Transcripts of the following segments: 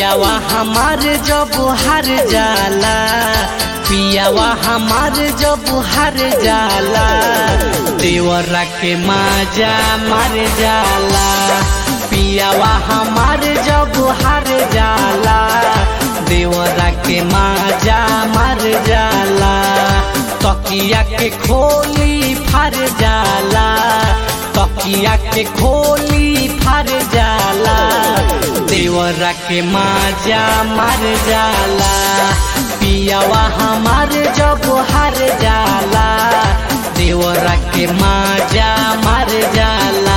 पियावा हमार जब हार जाला पियावा हमार जब हार जाला देवरा के माजा मार जाला पियावा हमार जब हार जाला देवरा के माजा मार जाला तकिया के खोली फार जाला तकिया के खोली फार जाला देवरा के माजा मार जाला पियावा हमार जब हार जाला देवरा के माजा मार जाला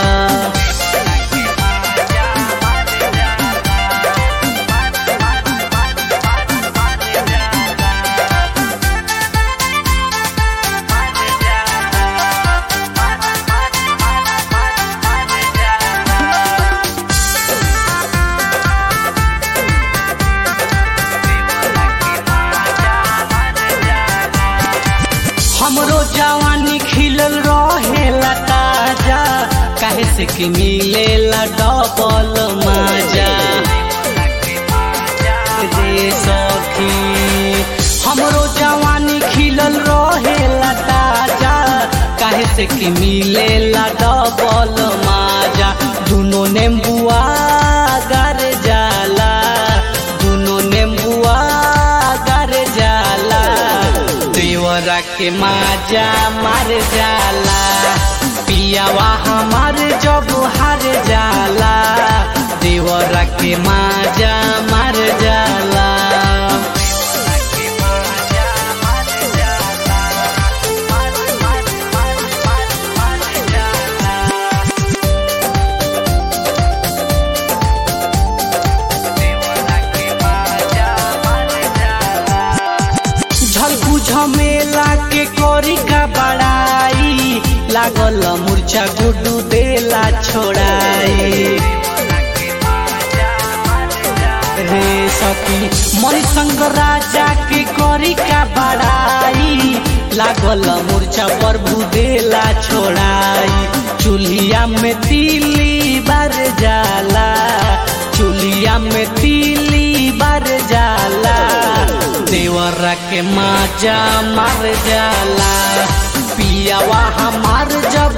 हमरो जवानी खिलल रहेला ताजा काहे से कि मिलेला डबल माजा रे सखी हमरो जवानी खिलल रहेला ताजा काहे से कि मिलेला डबल माजा दुनो नेम्बुआ गर जाला दुनो नेम्बुआ गर जाला देवरा के माजा मार जाला पियावा हमार जब हार जाला देवरा के माजा मार जाला झलकू झमेला के कोरी का बड़ाई लागल मूर्छा गुड्डू देला छोड़ाई रे सखी मणिशंक राजा के कोरी का बड़ाई लागल मूर्छा प्रभु देला छोड़ाई चूल्हिया में तिली बार जाला चूल्हिया में तिली बार जाला देवरा के माजा मार जाला पियावा हमार जब